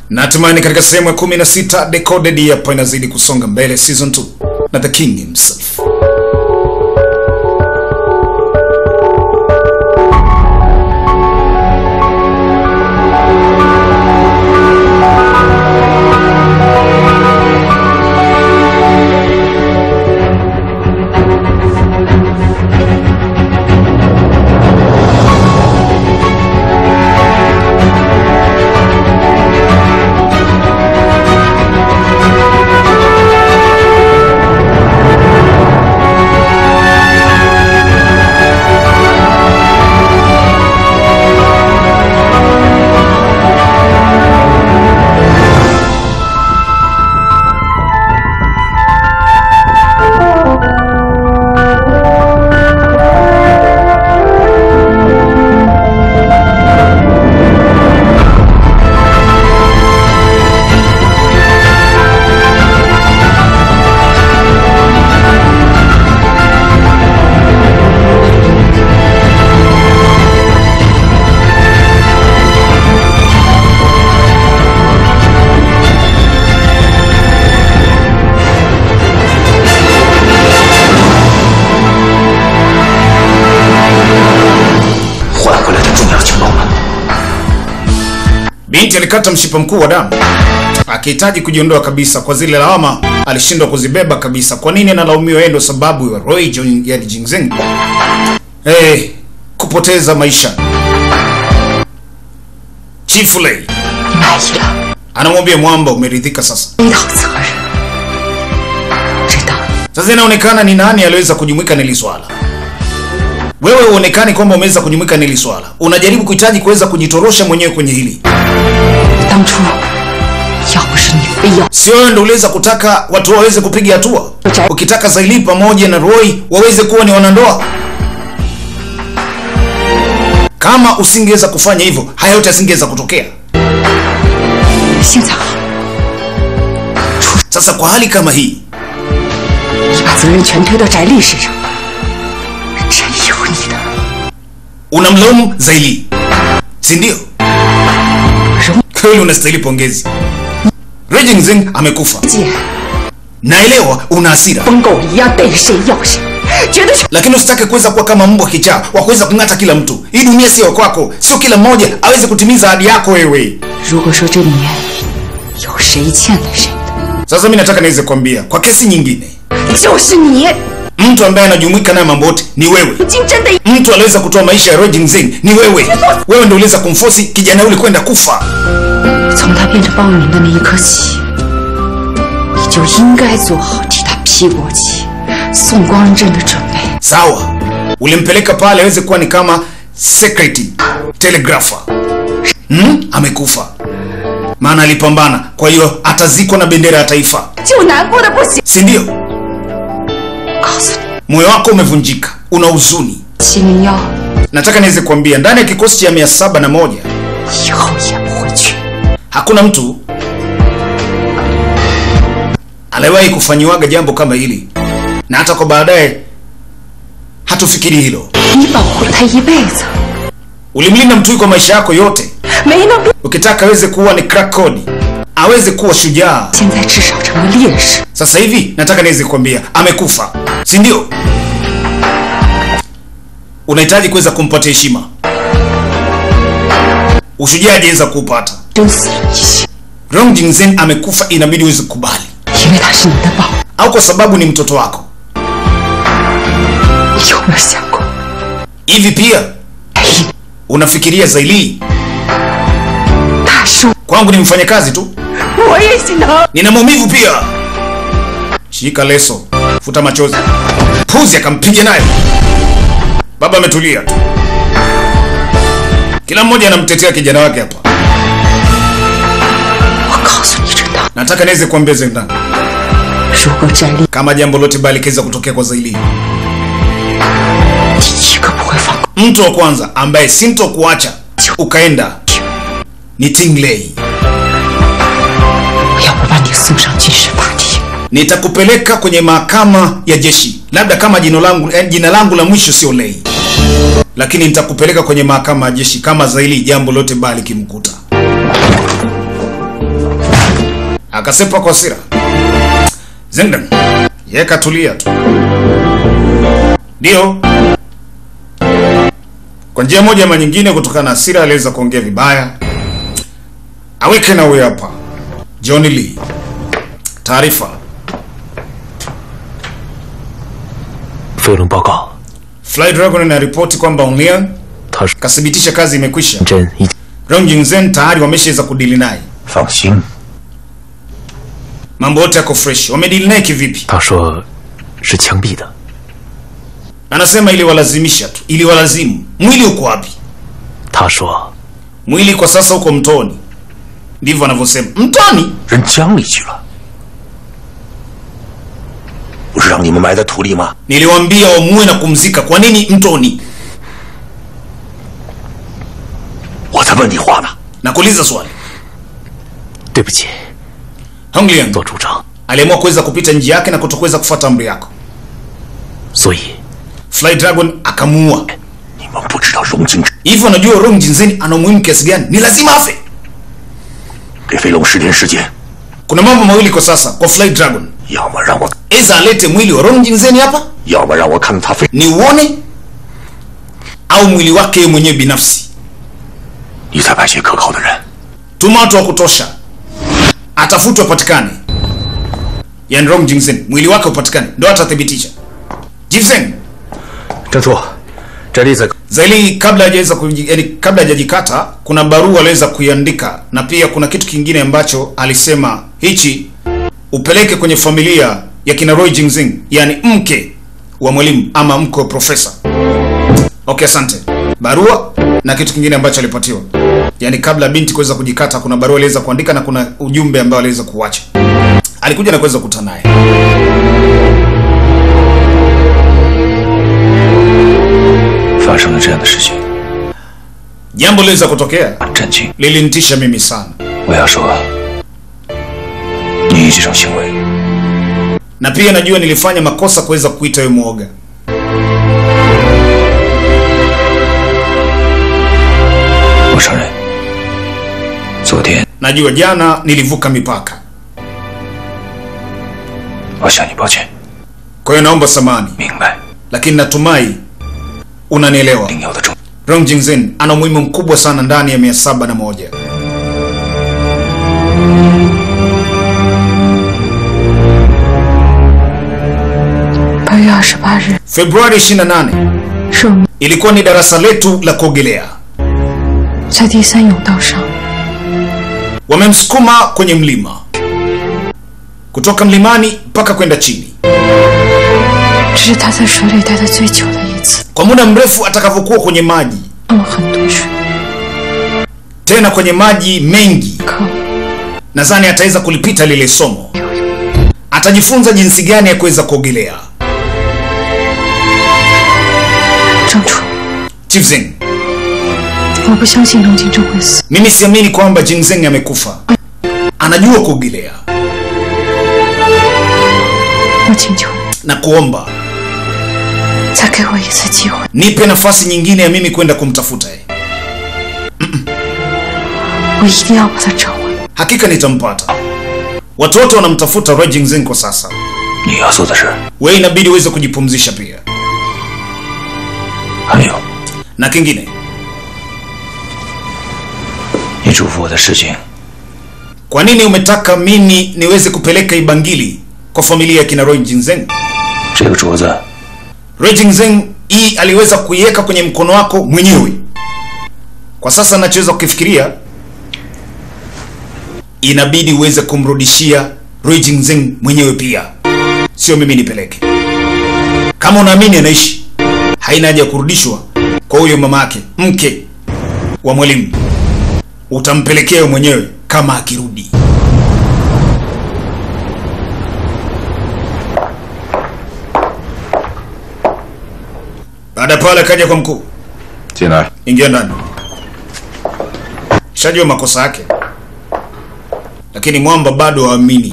na hatimaye katika sehemu ya 16 Decoded hapa inazidi kusonga mbele season 2 na the king himself. Binti alikata mshipa mkuu wa damu akihitaji kujiondoa kabisa kwa zile lawama alishindwa kuzibeba kabisa. Kwa nini analaumiwa yeye ndo sababu ya Roy Jong yani Jingzeng hey, kupoteza maisha? Chief Lei 满意了， anamwambia mwamba, umeridhika sasa? 背到责任，知道 Sasa inaonekana ni nani aliweza kujumuika na hili swala. Wewe uonekani kwamba umeweza kujumuika na hili swala, unajaribu kuhitaji kuweza kujitorosha mwenyewe kwenye hili. 当初要不是你非要 Sio wewe ndio uliweza kutaka watu waweze kupiga hatua, ukitaka Zaili pamoja na Roy waweze kuwa ni wanandoa. Kama usingeweza kufanya hivyo, haya yote yasingeweza kutokea. 现在好， Sasa kwa hali kama hii, 你把责任全推到翟丽身上，真有你的！ unamlaumu Zaili, si ndio? 容 Kweli unastahili pongezi. Raging Zing amekufa, 姐 naelewa una hasira, 疯狗一样逮谁要谁，觉得是 lakini usitake kuweza kuwa kama mbwa kichaa wa kuweza kung'ata kila mtu. Hii dunia sio kwako, sio kila mmoja aweze kutimiza ahadi yako wewe. 如果说这里面有谁欠了谁 Sasa mimi nataka niweze kuambia kwa kesi nyingine, 的，就是你。 mtu ambaye anajumuika naye mambo yote ni wewe. 如今真的 Mtu aliweza kutoa maisha ya Rojin Zeng ni wewe. Wewe ndio uliweza kumfosi kijana yule kwenda kufa. 从他变成暴民的那一刻起，你就应该做好替他披国旗、送光荣证的准备。 Sawa, ulimpeleka pale aweze kuwa ni kama secretary telegrapher. Hmm? Amekufa maana alipambana, kwa hiyo atazikwa na bendera ya taifa, 就难过的不行。 si ndio? 告诉你， Moyo wako umevunjika, una huzuni. 七零幺 Nataka niweze kuambia ndani ya kikosi cha mia saba na moja 以后也不会去。 hakuna mtu aliwahi kufanyiwaga jambo kama hili, na hata kwa baadaye hatufikiri hilo. 你保护了他一辈子， Ulimlinda mtu huyu kwa maisha yako yote, 没能变， ukitaka aweze kuwa ni crack code, aweze kuwa shujaa. 现在至少成了烈士。 Sasa hivi nataka niweze kuambia amekufa, si ndio? Unahitaji kuweza kumpatia heshima, ushujaa hajaweza kuupata. 真死了一些， Rong Jingzen amekufa, inabidi uweze kukubali, 因为他是你的宝。 au kwa sababu ni mtoto wako. 你有没有想过， Hivi pia 哎， unafikiria Zaili 他是 kwangu ni mfanyakazi tu, 我也心疼。 nina maumivu pia. Shika leso, futa machozi. Puzi akampiga naye. Baba ametulia tu, kila mmoja anamtetea kijana wake hapa. 我告诉你，真的， Nataka niweze kuambia Zendan, 如果翟丽 kama jambo lote baya likiweza kutokea kwa Zaili, 第一个不会放过， mtu wa kwanza ambaye sintokuacha ukaenda ni Tingley. 我要不把你送上军事法庭。 Nitakupeleka kwenye mahakama ya jeshi, labda kama jina langu eh, jina langu la mwisho sio Lei, lakini nitakupeleka kwenye mahakama ya jeshi kama Zaili jambo lote baya likimkuta. akasepa kwa hasira. Zengdan yeye katulia tu, ndio kwa njia moja ama nyingine, kutokana na hasira aliweza kuongea vibaya. Aweke na huyo hapa John Lee, taarifa 飞龙报告， Fly Dragon inaripoti kwamba Onliang 他是 kathibitisha kazi imekwisha. 真已经 Rong Jingzen tayari wameshaweza kudili naye, 放心， mambo yote yako fresh. Wamedili naye kivipi? 他说是枪毙的， Anasema iliwalazimisha tu, iliwalazimu. Mwili uko wapi? 他说 Mwili kwa sasa uko mtoni, ndivyo anavyosema. Mtoni? 扔江里去了。不是让你们埋在土里吗？ Niliwaambia wamue na kumzika. Kwa nini mtoni? 我在问你话呢。 Nakuuliza swali. 对不起， Hong Liang 做主张， aliamua kuweza kupita njia yake na kutokuweza kufuata amri yako. 所以 Fly Dragon akamuua. 你们不知道荣金 Hivyo unajua Rong Jinzen ana umuhimu kiasi gani? Ni lazima afe. 给飞龙十天时间， Kuna mambo mawili kwa sasa kwa Fly Dragon. 要么让我， Eza alete mwili wa Rong Jinzen hapa 要么让我看看他飞。 ni uone, au mwili wake yeye mwenyewe binafsi. 你再派些可靠的人， Tuma watu wa kutosha, atafutwe apatikane. Yani Rong Jinzen mwili wake upatikane, ndo atathibitisha. Jinzen 郑处，这例子 Zaili kabla hajaweza kuji- yani kabla hajajikata kuna barua aliweza kuiandika, na pia kuna kitu kingine ambacho alisema hichi upeleke kwenye familia ya kina Roy Jingzing, yani mke wa mwalimu ama mke wa profesa. Okay, asante. Barua na kitu kingine ambacho alipatiwa, yani kabla binti kuweza kujikata, kuna barua aliweza kuandika na kuna ujumbe ambao aliweza kuacha. Alikuja na kuweza kukutana naye. 发生了这样的事情， Jambo liweza kutokea 很震惊。 lilinitisha mimi sana, 我要说，你这种行为 na pia najua nilifanya makosa kuweza kuita wewe mwoga. 我承认，昨天 Najua jana nilivuka mipaka, 我向你抱歉， kwa hiyo naomba samani, 明白 lakini natumai unanielewa. 应有的重。 Rong Jingzin ana umuhimu mkubwa sana ndani ya mia saba na moja. 八月二十八日 Februari 28 是我们 ilikuwa ni darasa letu la kuogelea. 在第三甬道上 Wamemsukuma kwenye mlima, kutoka mlimani mpaka kwenda chini. 这是他在水里待的最久的一次， Kwa muda mrefu atakavyokuwa kwenye maji, 喝了很多水， tena kwenye maji mengi, 可 nadhani ataweza kulipita lile somo. Atajifunza jinsi gani ya kuweza kuogelea. 郑楚， Chief Zeng, 我不相信龙金正会死， mimi siamini kwamba Jingzeng amekufa. Anajua kuogelea 我请求你 na kuomba 再给我一次机会， nipe nafasi nyingine ya mimi kwenda kumtafuta yeye. 我一定要把他找回来。 Hakika nitampata. Watoto wanamtafuta Roy Jingzeng kwa sasa. 你要做的事， Wewe inabidi uweze kujipumzisha pia. 还有 Na kingine, 你嘱咐我的事情， kwa nini umetaka mimi niweze kupeleka ibangili kwa familia ya kina Roy Jingzeng? 这个镯子 Roy Jingzeng hii aliweza kuiweka kwenye mkono wako mwenyewe. Kwa sasa nachoweza kukifikiria, inabidi uweze kumrudishia Roy Jingzeng mwenyewe pia, sio mimi nipeleke. Kama unaamini anaishi, haina haja ya kurudishwa kwa huyo mama yake, mke wa mwalimu. Utampelekea wewe mwenyewe kama akirudi. Baada ya pale akaja kwa mkuu, 进来。 ingia ndani. Shajua makosa yake, lakini mwamba bado haamini.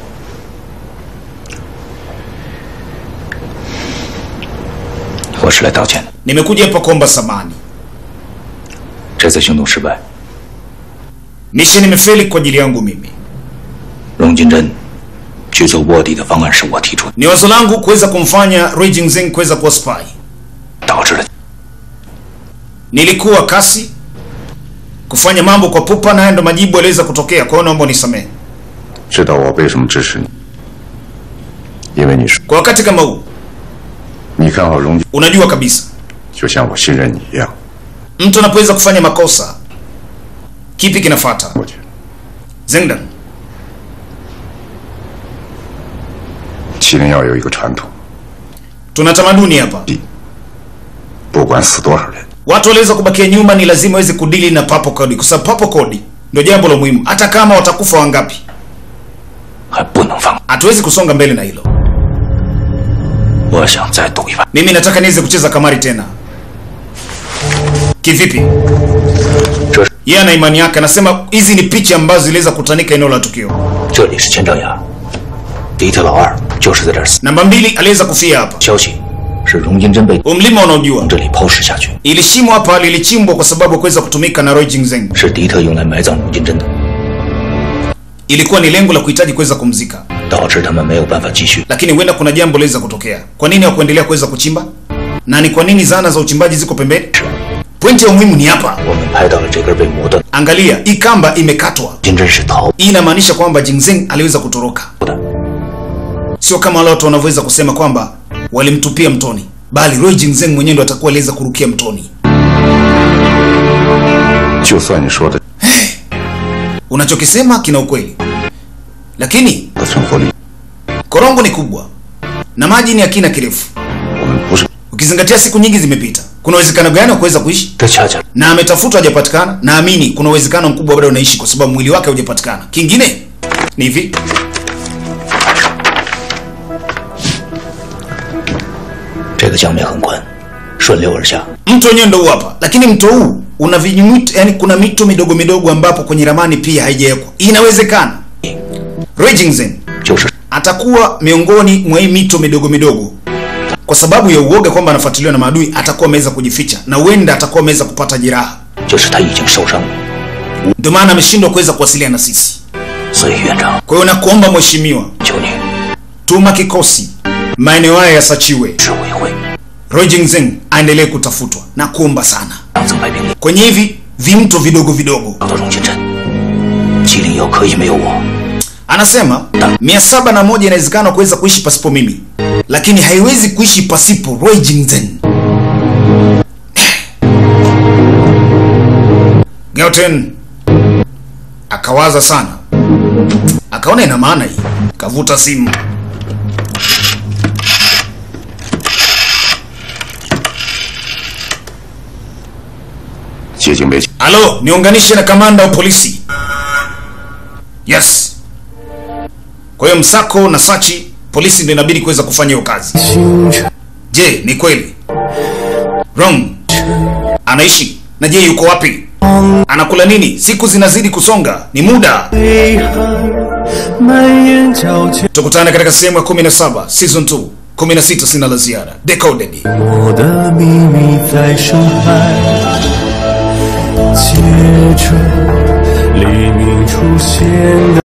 我是来道歉的， Nimekuja hapa kuomba samani. 这次行动失败， Mission imefeli kwa ajili yangu mimi. 荣金珍去做卧底的方案是我提出的， Ni wazo langu kuweza kumfanya Rui Jingzeng kuweza kuwa spy. 导致了 Nilikuwa kasi kufanya mambo kwa pupa, na haya ndo majibu yaliweza kutokea. Kwa hiyo naomba unisamehe. 知道我为什么支持你？因为你说 Kwa wakati kama huu, 你看好荣， unajua kabisa 就像我信任你一样。 mtu anapoweza kufanya makosa, kipi kinafata? 我觉得 Zengdan, 麒麟要有一个传统， tuna tamaduni hapa, 不管死多少人， watu waliweza kubakia nyuma, ni lazima waweze kudili na papo kodi, kwa sababu papo kodi ndio jambo la muhimu. Hata kama watakufa wangapi, 还不能放。 hatuwezi kusonga mbele na hilo. 我想再赌一把， Mimi nataka niweze kucheza kamari tena. Kivipi? 这是 Yeye ana imani yake, anasema hizi ni picha ambazo ziliweza kutanika eneo la tukio. 这里是千丈崖，迪特老二就是在这儿死。 Namba mbili aliweza kufia hapa. 消息是荣金珍被 Huu mlima unaojua 从这里抛尸下去， ili shimo hapa lilichimbwa kwa sababu ya kuweza kutumika na Roy Jingzeng. 是迪特用来埋葬荣金珍的， Ilikuwa ni lengo la kuhitaji kuweza kumzika, 导致他们没有办法继续。 lakini huenda kuna jambo liweza kutokea. Kwa nini hawakuendelea kuweza kuchimba? Na ni kwa nini zana za uchimbaji ziko pembeni? Pointi ya umuhimu ni hapa. 我们拍到了这根被磨断， Angalia, hii kamba imekatwa. 金珍是逃 Hii inamaanisha kwamba Jingzeng aliweza kutoroka, 的， sio kama wale watu wanavyoweza kusema kwamba walimtupia mtoni, bali Roy Jingzeng mwenyewe ndo atakuwa aliweza kurukia mtoni. 就算你说的 Unachokisema kina ukweli, lakini 的存活率， korongo ni kubwa na maji ni ya kina kirefu. 我们不是 Ukizingatia siku nyingi zimepita, kuna uwezekano gani wa kuweza kuishi? 这恰恰 Na ametafutwa hajapatikana, naamini kuna uwezekano mkubwa bado unaishi, kwa sababu mwili wake haujapatikana. Kingine ni hivi, 这个江面很宽，顺流而下， mto wenyewe ndo huu hapa, lakini mto huu una vinyumito, yani kuna mito midogo midogo ambapo kwenye ramani pia haijawekwa. Inawezekana Roy Jingzeng 就是 atakuwa miongoni mwa hii mito midogo midogo kwa sababu ya uoga kwamba anafuatiliwa na maadui, atakuwa ameweza kujificha na huenda atakuwa ameweza kupata jeraha, 就是他已经受伤了。 ndio maana ameshindwa kuweza kuwasiliana na sisi. 所以院长， Kwa hiyo nakuomba mheshimiwa, 求你 tuma kikosi maeneo haya yasachiwe, 指挥会 Roy Jingzeng aendelee kutafutwa na kuomba sana 让增派兵力 kwenye hivi vimto vidogo vidogo. 找到荣金珍。麒麟药可以没有我， Anasema mia saba na moja inawezekana kuweza kuishi pasipo mimi, lakini haiwezi kuishi pasipo Roy Jingzeng. Gauten akawaza sana, akaona ina maana hii, kavuta simu. 接近被 Halo, niunganishe na kamanda wa polisi. Yes. Kwa hiyo msako na sachi, polisi ndio inabidi kuweza kufanya hiyo kazi. Je, ni kweli Wrong anaishi na je, yuko wapi? Anakula nini? Siku zinazidi kusonga, ni muda. 遗憾蔓延交圈， Tukutane katika sehemu ya 17 season 2 16. Sina la ziada. Decoded. 我的秘密在深海，接着黎明出现的。